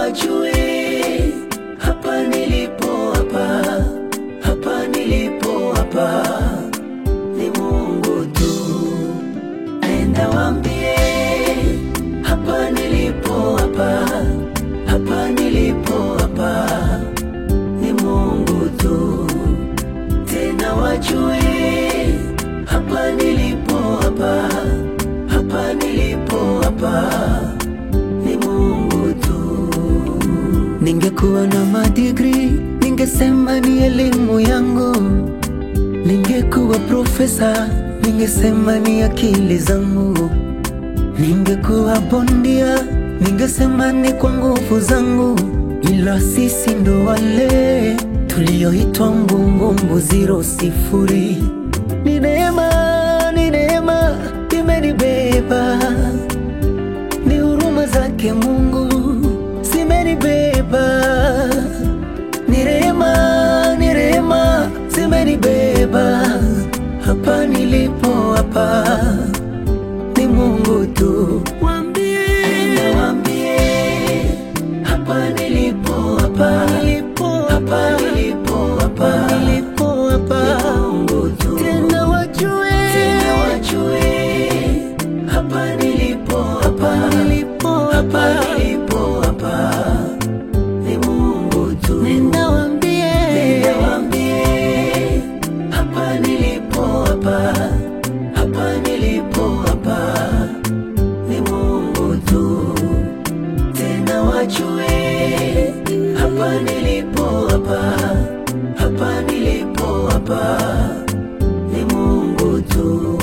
wajue hapa nilipo hapa hapa nilipo hapa ni Mungu tu. Nenda waambie hapa nilipo hapa hapa nilipo hapa ni Mungu tu. Tena wajue hapa nilipo hapa hapa nilipo hapa ni Mungu tu. Ningekuwa na madigri, ningesema ni elimu yangu. Ningekuwa profesa, ningesema ni akili zangu. Ningekuwa bondia, ningesema ni kwa nguvu zangu. Ila sisi ndo wale tulioitwa mbumbumbu ziro sifuri. Ni neema, ni neema imenibeba ni huruma zake Mungu zimenibeba, ni rehema, ni rehema zimenibeba. Hapa nilipo hapa ni Mungu tu. Waambie, waambie hapa nilipo hapa nilipo hapa nilipo hapa nilipo hapa ni Mungu tu. Tena wajue, tena wajue hapa nilipo hapa nilipo hapa nilipo hapa ni Mungu tu. Nenda waambie, nenda waambie hapa nilipo hapa hapa nilipo hapa ni Mungu tu. Tena wajue hapa nilipo hapa hapa nilipo hapa ni Mungu tu.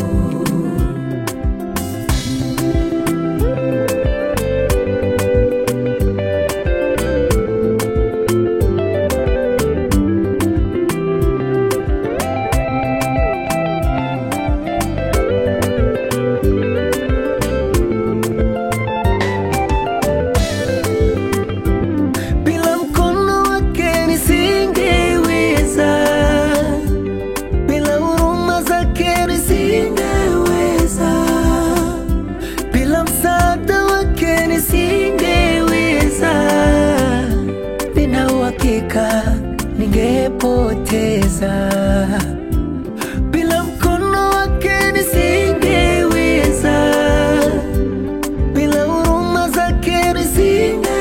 Bila mkono wake nisingeweza, bila huruma zake nisingeweza, bila msaada wake nisingeweza. Nina uhakika ningepoteza, bila mkono wake nisingeweza bila huruma zake nisingeweza,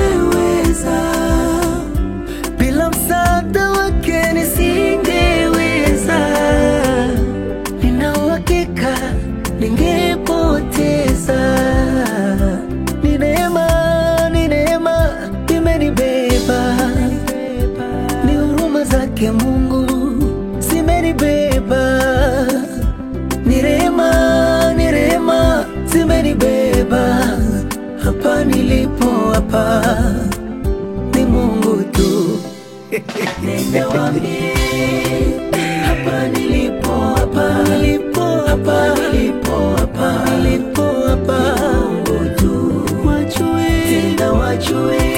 bila msaada wake nisingeweza. Nina uhakika ningepoteza. Ni neema, ni neema imenibeba, ni huruma zake Mungu zimenibeba ni rehema, ni rehema zimenibeba hapa nilipo hapa ni Mungu tu. Nenda waambie hapa nilipo hapa nilipo hapa nilipo hapa nilipo hapa ni Mungu tu. Wajue tena wajue